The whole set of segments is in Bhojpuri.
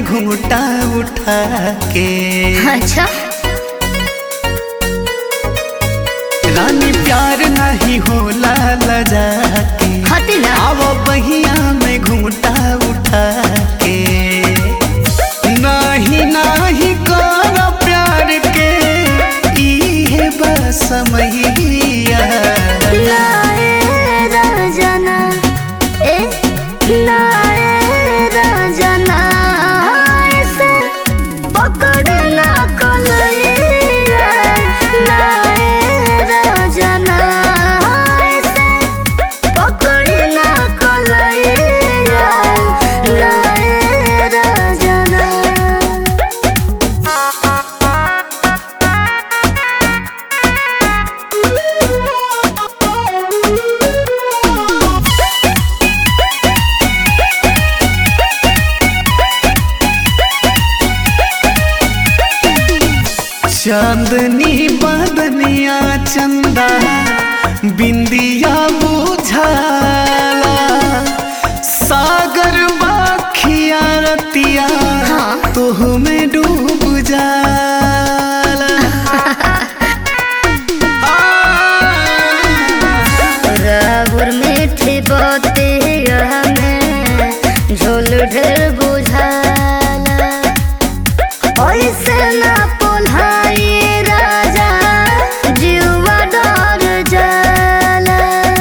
घूटा उठा के अच्छा रानी प्यार नहीं होला लजा के हटी ना आवो बहिया में घूटा उठा के नहीं नहीं कर प्यार के इहे बस मैया लाए राजना ए लाए राजना ऐसे पकड़ना कलैया लाए राजना ऐसे पकड़ना कलैया लाए राजना चांदनी बदनिया चंदा बिंदिया बुझाला सागर बाखिया रतिया हाँ। तोह में डूब जाला राहुल मीठी बातें हमें झोल ढेर बुझाला ऐसे ना पोल्हाई राजा जीवा डर जाला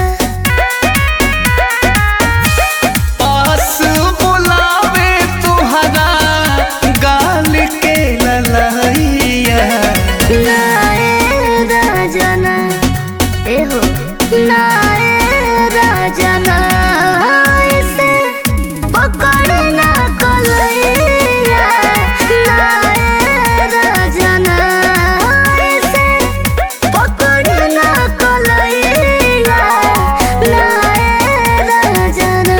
पास बुलावे तुहरा गाल के ललैया नाए राजना एहो नाए राजना ऐसे पकड़ना कलैया नाए राजना ऐसे पकड़ना कलैया नाए राजना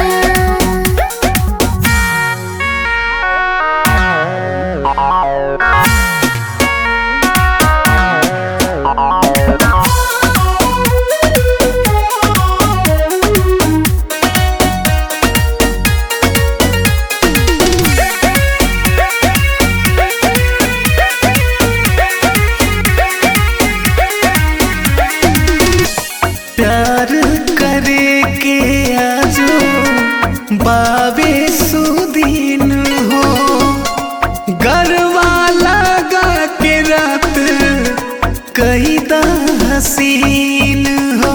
प्यार करे के आजो बाबे सुदीन हो गरवा लगा के रात कई दा हसीन हो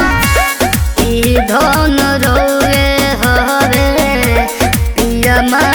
ई धन रोवे हवे पिया